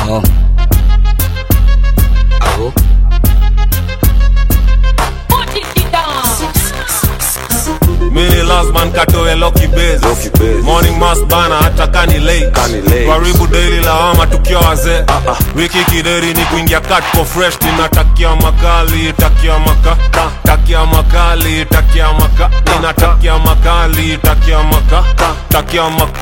Oh. Aho. mini lasman katoe loki base Loki base. morning mass bana hata kani late Kani late. karibu daily lawama tukiwa wazee wiki kideri ni kuingia kat kwa fresh ninatakia makali takia maka takia makali takia maka ninatakia makali takia maka takia maka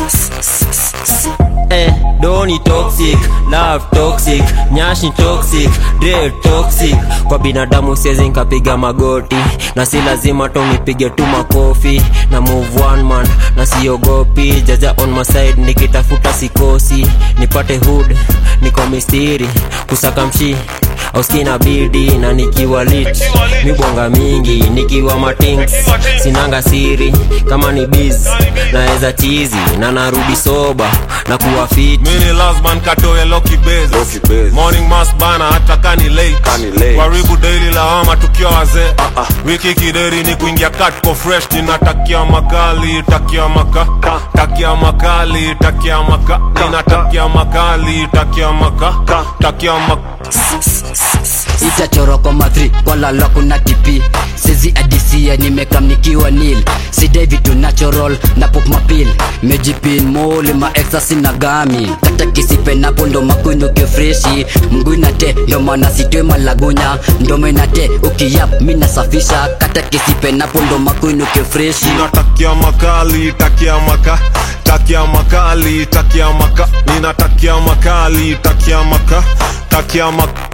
Eh, doni toxic, love toxic, nyashi toxic, drill toxic. Kwa binadamu siwezi nikapiga magoti na si lazima tu nipige tu makofi na move one man na siogopi jaja on my side nikitafuta sikosi nipate hood niko mistiri kusaka mshi au skina bidi na nikiwa lit mibonga mingi nikiwa matings sinanga siri kama ni biz naweza chizi na narudi soba na kuwa fit mini lasman katoe loki base Loki base. morning mass bana hata kani late Kani late. karibu daily lawama tukiwa wazee wiki kideri ni kuingia kat kwa fresh ninatakia makali takia maka takia makali takia maka ninatakia makali takia maka takia maka itachorwa kwa mathri walala kuna tipi sezi adisia nimekamnikiwa nil sidai vitu natural na pop mapil mejipin mole maexasi na gami kata kisipe napo ndo makuinuke freshi mguinate ndo maana sitwe malagunya ndomenate ukiyap minasafisha kata kisipe napo ndo makuinuke freshi ninatakia makali takia maka takia makali takia maka ninatakia makali takia maka takia maka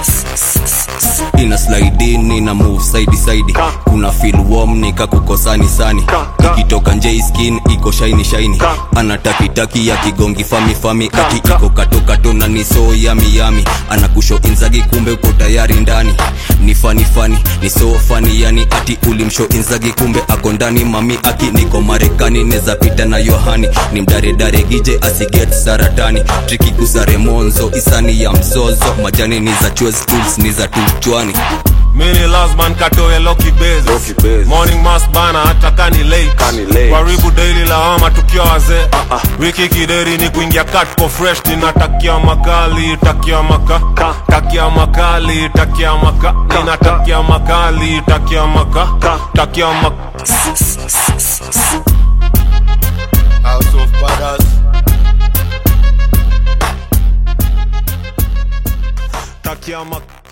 ina slide in ina move side side kuna feel warm nika kukosani sani ikitoka nje skin iko shiny shiny ana taki taki ya kigongi fami fami ati iko kato kato na ni so yami yami ana kusho inzagi kumbe uko tayari ndani ni fani fani ni so fani yani ati ulimsho inzagi kumbe ako ndani mami aki niko marekani neza pita na yohani ni mdare dare gije asiget saratani triki kusare monzo isani ya mzozo majani ni za chwez tools ni za tuchwani mini lasman katoe loki base Loki base. morning mass bana hata kani late Kani late. karibu daily lawama tukiwa wazee wiki kideri ni kuingia kat kwa fresh ninatakia makali takia maka takia makali takia maka ninatakia makali takia maka takia maka House of Badass. takia maka